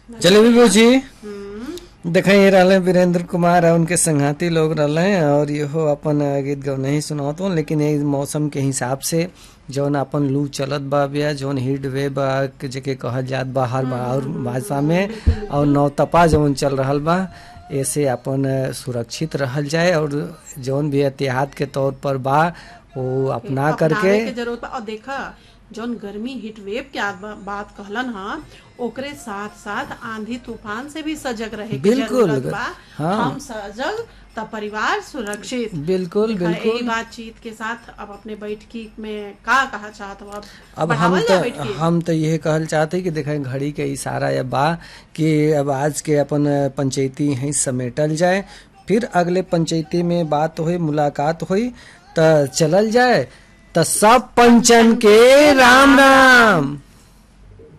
चले भी जी हम्म, देखे ये रहले वीरेंद्र कुमार और उनके संघाती लोग रहले और यहो अपन गीत गौ नहीं सुनावत हूँ लेकिन ये मौसम के हिसाब से जौन अपन लू चलत बा बिया जौन हीट वेव बा के जेके कहल जात बा हर और भाषा में और नौतपा जौन चल रहल बा ऐसे अपन सुरक्षित रहल जाए और जौन भी एहतियात के तौर पर बा वो अपना करके अपनावे के जरूरत बा और देखा जौन गर्मी हीट वेव के आद- बात कहलन हा ओकरे साथ साथ आंधी तूफान से भी सजग रहे के बिल्कुल, जरूरत बा हाँ। हम सजग त परिवार सुरक्षित बिल्कुल देखा, यही बिल्कुल बातचीत के साथ अब अपने बैठकी में का कहा चाहत हो अब अब हम बढ़ावल तो जाए बैठकी? हम तो यह कहल चाहते कि देखें घड़ी के इशारा या बा कि अब आज के अपन पंचायती यहीं समेटल जाए फिर अगले पंचायती में बात हुई मुलाकात हुई तो चलल जाए तो सब पंचन के राम राम